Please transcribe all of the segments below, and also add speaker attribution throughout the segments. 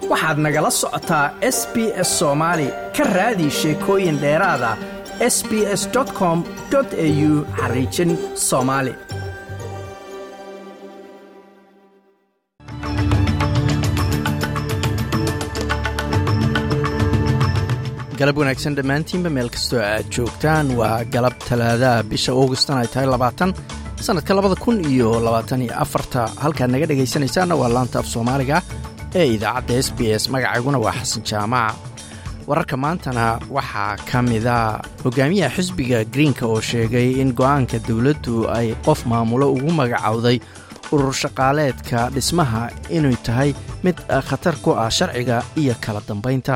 Speaker 1: waxaad nagala socotaa s b s soomaali ka raadi sheekooyin dheeraada s b s com au xariijin soomaali galab wanaagsan dhammaantiinba meel kastoo aad joogtaan waa galab talaadaha bisha augustan ay tahay labaatan sannadka labada kun iyo labaatan iyo afarta halkaad naga dhegaysanaysaanna waa laanta af soomaaliga ee idaacadda s b s magacayguna waa xasan jaamac wararka maantana waxaa ka mida hogaamiyaha xisbiga greenka oo sheegay in go'aanka dowladdu ay qof maamulo ugu magacowday urur shaqaaleedka dhismaha inay tahay mid khatar ku ah sharciga iyo kala dambaynta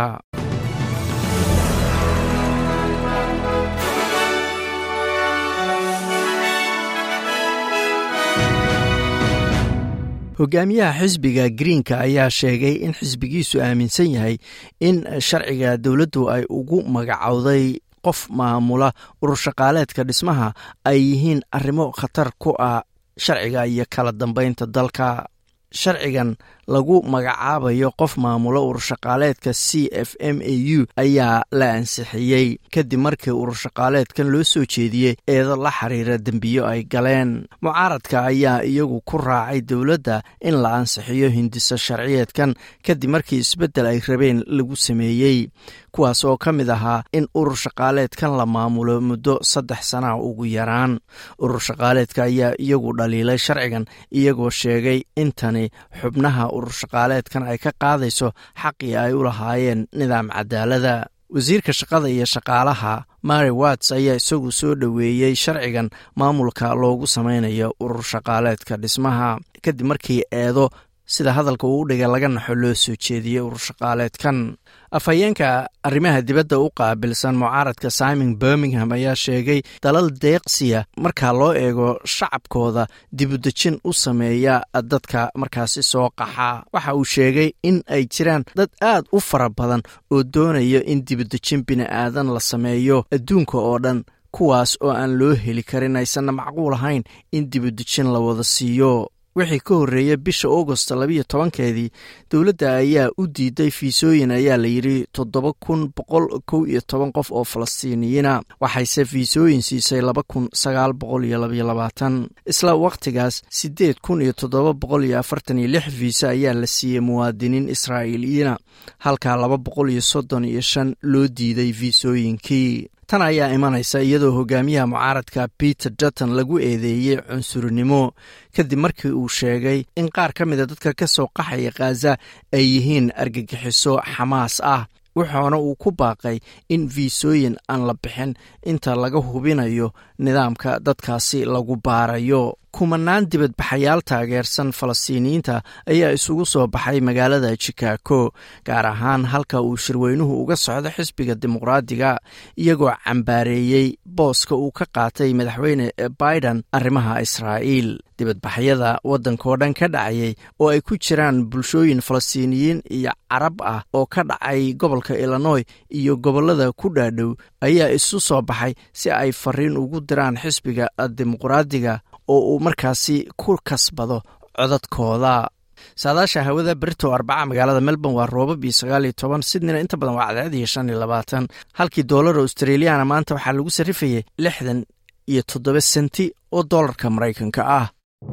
Speaker 1: hogaamiyaha xisbiga greenka ayaa sheegay in xisbigiisu aaminsan yahay in sharciga dowladdu ay ugu magacowday qof maamula urur shaqaaleedka dhismaha ay yihiin arrimo khatar ku ah sharciga iyo kala dambaynta dalka sharcigan lagu magacaabayo qof maamula ururshaqaaleedka c f m a u ayaa la ansixiyey kadib markii ururshaqaaleedkan loo soo jeediyey eedo la xiriira dembiyo ay galeen mucaaradka ayaa iyagu ku raacay dowladda in la ansixiyo hindiso sharciyeedkan kadib markii isbeddel ay rabeen lagu sameeyey kuwaas oo ka mid ahaa in urur shaqaaleedkan la maamulo muddo saddex sana ugu yaraan urur shaqaaleedka ayaa iyagu dhaliilay sharcigan iyagoo sheegay intani xubnaha urur shaqaaleedkan ay ka qaadayso xaqii ay u lahaayeen nidaam cadaalada wasiirka shaqada iyo shaqaalaha mary watts ayaa isagu soo dhoweeyey sharcigan maamulka loogu samaynayo urur shaqaaleedka dhismaha kadib markii eedo sida hadalka uu dhigay laga naxo loo soo jeediyey urur shaqaaleedkan afhayeenka arrimaha dibadda u qaabilsan mucaaradka simon birmingham ayaa sheegay dalal deeqsiya marka loo eego shacabkooda dibudejin u sameeya dadka markaasi soo qaxa waxa uu sheegay in ay jiraan dad aad u fara badan oo doonaya in dibudejin bini'aadan la sameeyo adduunka oo dhan kuwaas oo aan loo heli karin aysanna macquul ahayn in dibudejin la wada siiyo wixii ka horreeya bisha augost labiyo tobankeedii dowladda ayaa u diiday fiisooyin ayaa la yidhi toddoba kun boqol kow iyo toban qof oo falastiiniyiina waxayse fiisooyin siisay laba kun sagaal boqol iyo labayo labaatan isla wakhtigaas siddeed kun iyo toddoba boqol iyo afartan iyo lix fiisa ayaa la siiyey muwaadiniin israa'iiliyiina halka laba boqol iyo soddon iyo shan loo diiday fiisooyinkii tan ayaa imanaysa iyadoo hogaamiyaha mucaaradka peter dutton lagu eedeeyey cunsurinimo kadib markii uu sheegay in qaar ka mida dadka ka soo qaxaya khaza ay yihiin argagixiso xamaas ah wuxuuna uu ku baaqay in fiisooyin aan la bixin inta laga hubinayo nidaamka dadkaasi lagu baarayo kumanaan dibadbaxayaal taageersan falastiiniyiinta ayaa isugu soo baxay magaalada chicago gaar ahaan halka uu shirweynuhu uga socdo xisbiga dimuqraadiga iyagoo cambaareeyey booska uu ka qaatay madaxweyne biden arrimaha israa'iil dibadbaxyada waddankao dhan ka dhacayay oo ay ku jiraan bulshooyin falastiiniyiin iyo carab ah oo ka dhacay gobolka illinoy iyo gobollada ku dhaadhow ayaa isu soo baxay si ay fariin ugu diraan xisbiga dimuqraadiga oo uu markaasi ku kasbado codadkooda saadaasha hawada berito arbaca magaalada melbourne waa roobab iyo sagaal iyo toban sidnina inta badan waa cadceed iyo shan iyo labaatan halkii doolar australiyaana maanta waxaa lagu sarrifayay lixdan iyo toddoba senti oo doolarka maraykanka ah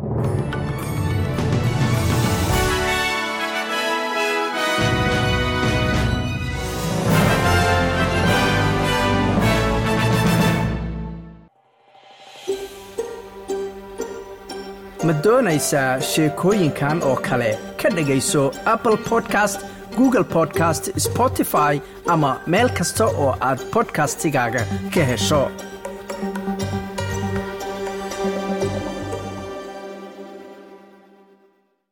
Speaker 1: ma doonaysaa sheekooyinkan oo kale ka dhegayso apple podcast google podcast spotify ama meel kasta oo aad bodkastigaaga ka hesho